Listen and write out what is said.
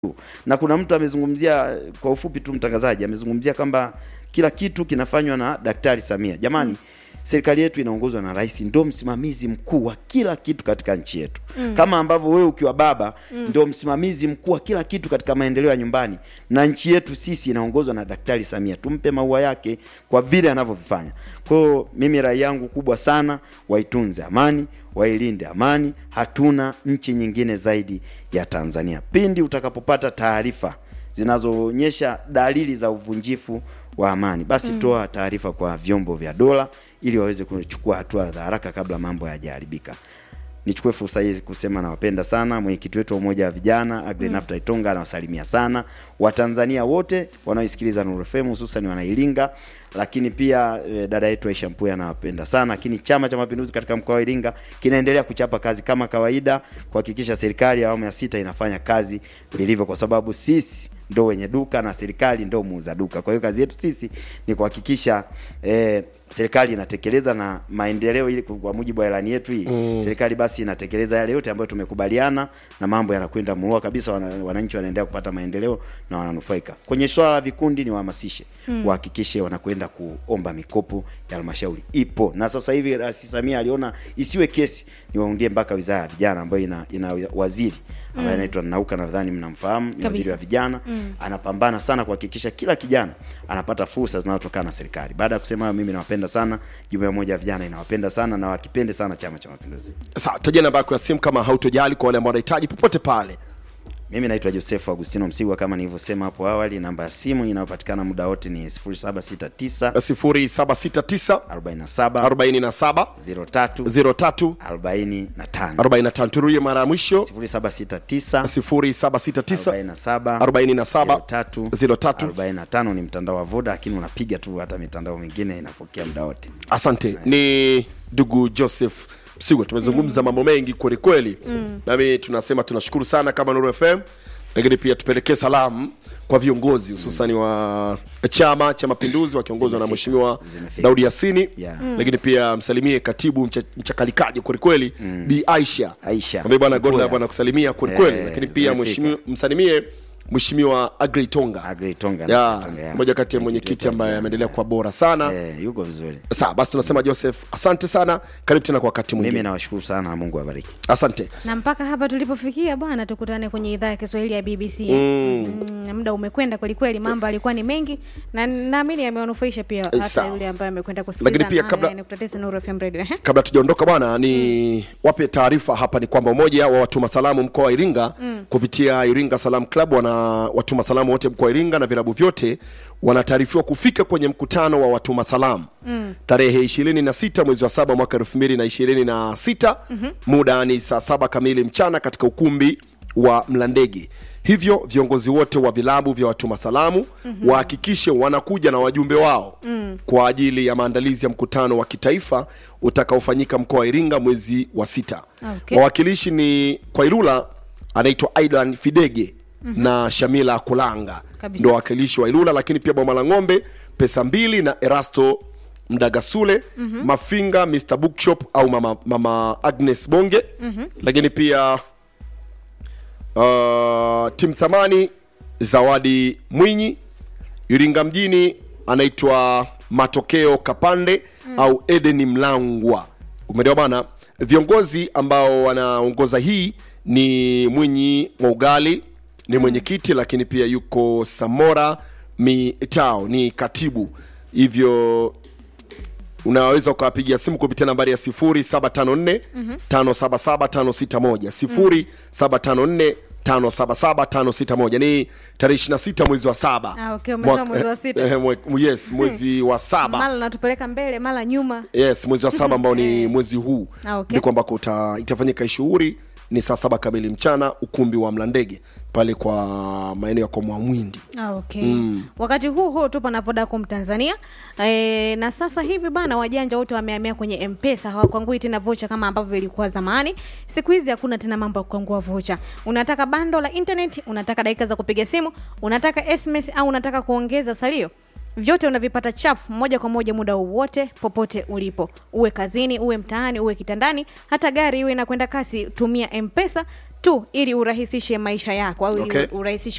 na kuna mtu amezungumzia kwa ufupi tu, mtangazaji amezungumzia kwamba kila kitu kinafanywa na Daktari Samia. Jamani, serikali yetu inaongozwa na rais, ndio msimamizi mkuu wa kila kitu katika nchi yetu mm. kama ambavyo wewe ukiwa baba mm. ndio msimamizi mkuu wa kila kitu katika maendeleo ya nyumbani, na nchi yetu sisi inaongozwa na Daktari Samia. Tumpe maua yake kwa vile anavyovifanya. Kwa hiyo mimi rai yangu kubwa sana, waitunze amani, wailinde amani. Hatuna nchi nyingine zaidi ya Tanzania. Pindi utakapopata taarifa zinazoonyesha dalili za uvunjifu wa amani, basi mm. toa taarifa kwa vyombo vya dola ili waweze kuchukua hatua za haraka kabla mambo hayajaharibika. Nichukue fursa hii kusema nawapenda sana. Mwenyekiti wetu wa umoja wa vijana Agri mm. Nafta Itonga anawasalimia sana Watanzania wote wanaoisikiliza Nuru FM hususan wanailinga, lakini pia e, dada yetu Aisha Mpuya anawapenda sana. Lakini Chama cha Mapinduzi katika mkoa wa Iringa kinaendelea kuchapa kazi kama kawaida kuhakikisha serikali ya awamu ya sita inafanya kazi vilivyo, kwa sababu sisi ndo wenye duka na serikali ndo muuza duka. Kwa hiyo kazi yetu sisi ni kuhakikisha eh, serikali inatekeleza na maendeleo ili kwa mujibu wa ilani yetu hii mm. serikali basi inatekeleza yale yote ambayo tumekubaliana na mambo yanakwenda muua kabisa, wana, wananchi wanaendelea kupata maendeleo na wananufaika. Kwenye swala la vikundi ni wahamasishe mm. wahakikishe wanakwenda kuomba mikopo ya halmashauri ipo, na sasa hivi Rais Samia aliona isiwe kesi, ni waundie mpaka wizara ya vijana ambayo ina, ina waziri ambaye anaitwa mm. Nauka, nadhani mnamfahamu, ni waziri wa vijana mm. anapambana sana kuhakikisha kila kijana anapata fursa zinazotokana na serikali. Baada ya kusema hayo, mimi nawapenda sana, jumuiya moja ya vijana inawapenda sana na wakipende sana Chama cha Mapinduzi. Sawa, tajia namba yako ya simu kama hautojali, kwa wale ambao wanahitaji popote pale. Mimi naitwa Joseph Agustino Msigwa, kama nilivyosema hapo awali. Namba ya simu inayopatikana muda wote ni 0769 0769 47 47 03 03 45 45. Turudie mara ya mwisho 0769 0769 47 47 03 03. 45 ni mtandao wa Voda, lakini unapiga tu hata mitandao mingine inapokea muda wote. Asante, ni ndugu Joseph Msigwa. Tumezungumza mambo mengi kweli kweli, nami tunasema tunashukuru sana kama Nuru FM, lakini pia tupelekee salamu kwa viongozi hususani wa Chama cha Mapinduzi wakiongozwa na Zimefika. Mheshimiwa Zimefika. Daudi Yasini Yeah. lakini pia msalimie katibu mcha, mchakalikaji kwelikweli Bi Aisha Aisha. ambaye bwana Mkuu Godla ya. bwana kusalimia kwelikweli, Eh, lakini pia zimefika. mheshimiwa- msalimie Mheshimiwa Agri Tonga Agri Tonga, ya Tonga, ya. moja kati ya mwenyekiti ambaye ameendelea kuwa bora sana Eh, yuko vizuri. Sawa basi, tunasema Joseph, asante sana, karibu tena kwa wakati Mimi mwingine. nawashukuru sana na Mungu awabariki. Asante. na mpaka hapa tulipofikia bwana, tukutane kwenye idhaa ya Kiswahili ya BBC. Mm, muda umekwenda kwelikweli, mambo alikuwa ni mengi na naamini yamewanufaisha pia hata sawa. yule ambaye amekwenda kusikiliza. Lakini pia nane kabla- nane nukta tisa Nuru FM Radio. Ehe. Kabla tujaondoka bwana, ni wape taarifa hapa ni kwamba umoja wa watuma salamu mkoa wa Iringa kupitia Iringa Salam Club wana watuma salamu wote mkoa wa Iringa na vilabu vyote wanataarifiwa kufika kwenye mkutano wa watuma salamu tarehe 26 mwezi wa saba mwaka 2026 muda ni saa saba kamili mchana katika ukumbi wa Mlandege. Hivyo viongozi wote wa vilabu vya watuma salamu wahakikishe wanakuja na wajumbe wao kwa ajili ya maandalizi ya mkutano wa kitaifa utakaofanyika mkoa wa Iringa mwezi wa sita. Okay. Wawakilishi ni kwa Ilula anaitwa Aidan Fidege na Shamila Kulanga Kabisa. ndio wawakilishi wa Ilula, lakini pia Boma la Ng'ombe pesa mbili na Erasto Mdagasule Mafinga Mr Bookshop au mama, mama Agnes Bonge lakini pia uh, Tim Thamani Zawadi Mwinyi Iringa mjini anaitwa Matokeo Kapande au Edeni Mlangwa. Umeelewa bana? Viongozi ambao wanaongoza hii ni Mwinyi Mwaugali ni mwenyekiti, lakini pia yuko Samora Mitao ni katibu. Hivyo unaweza ukawapigia simu kupitia nambari ya 0754 577 561 0754 577 561 ni tarehe 26 mwezi wa saba Ah, okay, umesema Mwaka- mwezi wa sita. eh, mwe- yes mwezi wa saba Mara natupeleka mbele, mara nyuma. yes mwezi wa saba ambao ni mwezi huu Ah, okay. ndiko ambako uta- itafanyika shughuli ni saa saba kamili mchana ukumbi wa mlandege pale kwa maeneo ya kwa mwamwindi Ah, okay. Wakati huu huu tupo na Vodacom Tanzania e, na sasa hivi bana, wajanja wote wamehamia kwenye Mpesa, hawakwangui tena vocha kama ambavyo ilikuwa zamani. Siku hizi hakuna tena mambo ya kukwangua vocha. Unataka bando la internet, unataka dakika za kupiga simu, unataka SMS au unataka kuongeza salio vyote unavipata chap moja kwa moja muda wowote popote ulipo uwe kazini uwe mtaani uwe kitandani hata gari iwe inakwenda kasi tumia mpesa tu ili urahisishe maisha yako au ili Okay. urahisishe